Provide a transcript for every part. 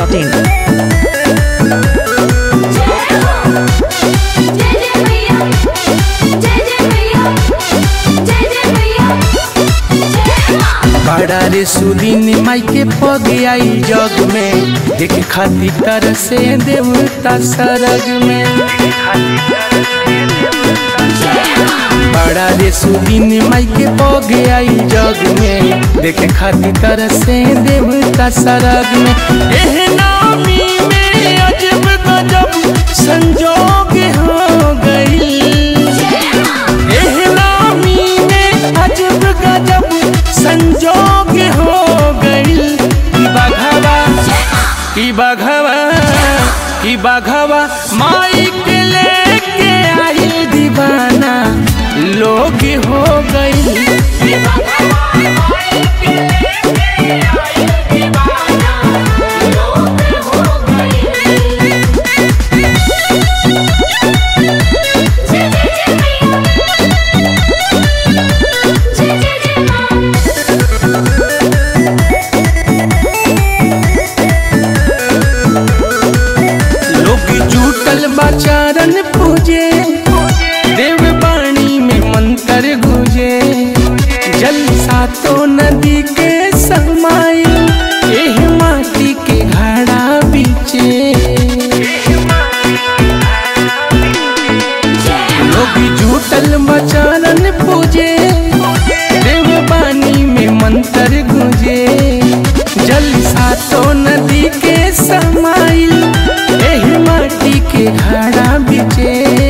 masti.in. बड़ा रे सुदीन माई के पग आई जग में देख खाती तर से देवता सरग में बड़ा रे सुदीन माई के पग आई जग में देख खाती तर से देवता सरग में एह नामी में अजब गजब संजोग हो गई एह नामी में अजब गजब संजोग हो गई कि बघवा कि बघवा कि बघवा माई के लेके आई दीवाना लोग हो गई लोग जुटल बाचारन पूजे देव बाणी में मंत्र गुजे जल सातो नदी के समाइल एह माटी के घड़ा बीचे लोग जुटल बचारन पूजे देव बानी में मंत्र गुजे जल सातो नदी के समाइल एही माटी के घड़ा बिचे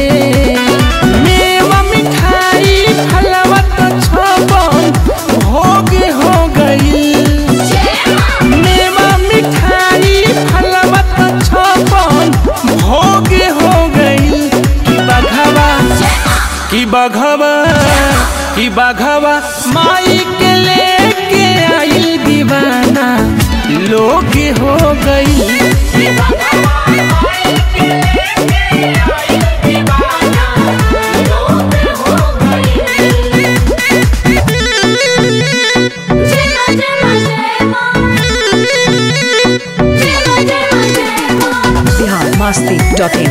मेवा मिठाई फलवा तो छपन भोग हो गई मेवा मिठाई फलवा तो छपन भोग हो गई कि बघवा कि बघवा कि बघवा माई के लेके आई दीवाना लोग हो गई Bihar masti.in.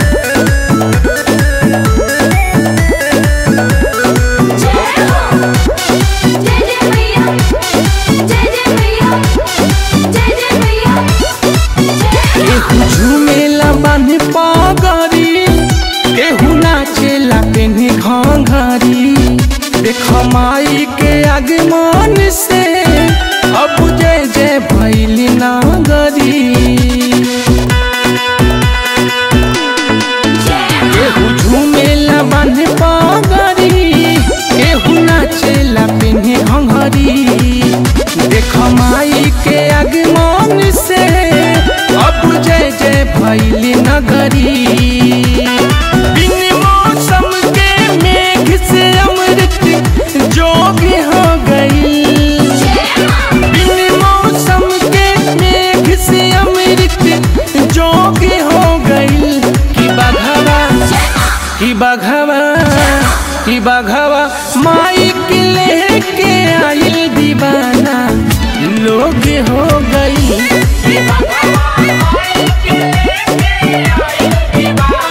केहू झूमेला बान्हे पगरी केहू नाचेला पेन्हे घंघरी देख माई के आगमन से अब जय जय भैली नागरी केहू झूमेला बान्हे पगरी केहू नाचेला पेन्हे घंघरी देख माई के आगमन से अब जय जय भैली नगरी बिन मौसम के मेघ से अमृत जोग हो गई बिन मौसम के मेघ से अमृत जोग हो गई कि बघवा कि बघवा कि बघवा माई के लेके आई दीवाना लोग हो गई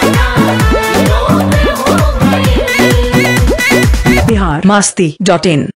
Bihar masti.in.